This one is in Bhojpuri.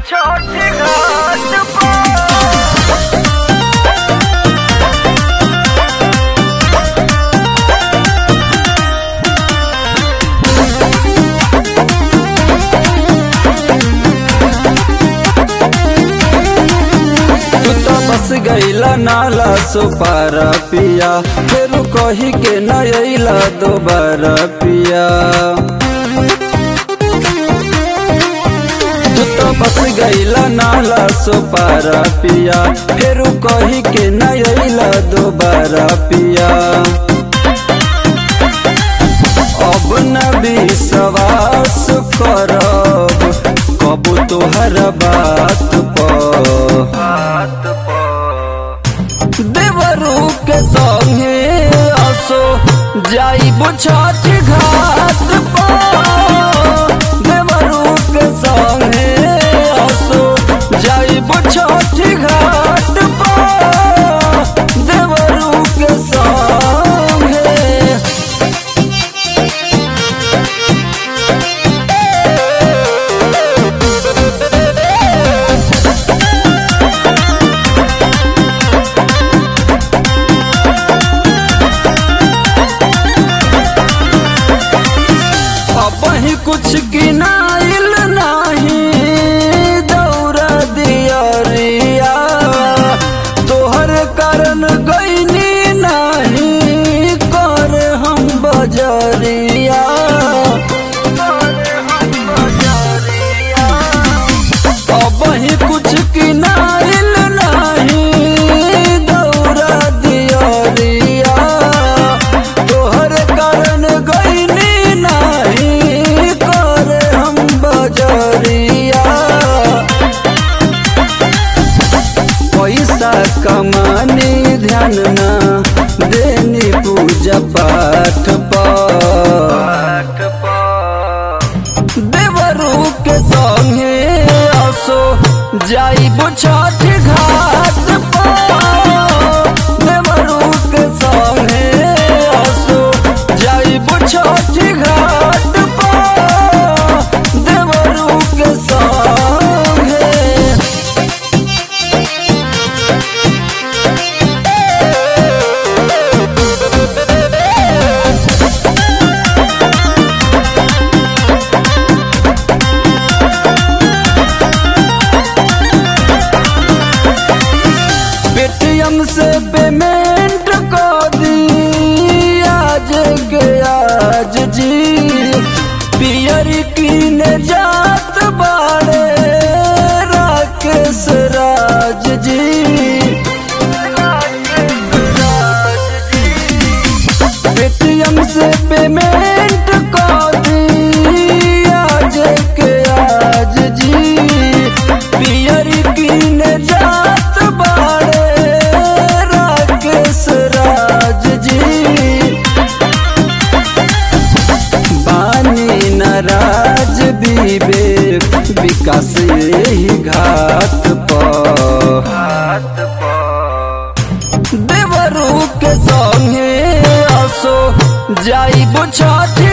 छोटी घाट पर तू तो बस गईला नाला सुपारा पिया फिर कही के न अइला दोबारा पिया तू तो बस गईला नाला सुपारा पिया फिर कही के न अइला दोबारा पिया अब न विश्वास करब कब तोहर बात पर बात पर देवरू के संगे असो जाइब छठ घाट पर देवरू के संगे असो जाइब छठ घाट पर देवरू के संगे अब ही कुछ किनाइल नहीं दौरा दियरिया तोहर कारण गईनी नहीं कर हम बजरिया अब ही कुछ किनाइल नहीं दौरा दियरिया तोहर कारण गईनी नहीं कर हम बजरिया पैसा कमानी ध्यान ना देनी पूजा पाठ पर घाट पर देवरू के संगे असो जाइब छठ घाट पर देवरू के संगे असो जाइब छठ घाट पर देवरू के संगे पेटीएम से पेमेंट कर दी आज के आज जी पियर कीन जात बाड़े राकेश राज जी पेटीएम से पेमेंट कर दी आज के आज जी पियर कीन जात बाड़े राकेश राज जी बानी नाराज विवेक विकास यही घाट पर घाट पर देवरू के संगे असो जाइब छठ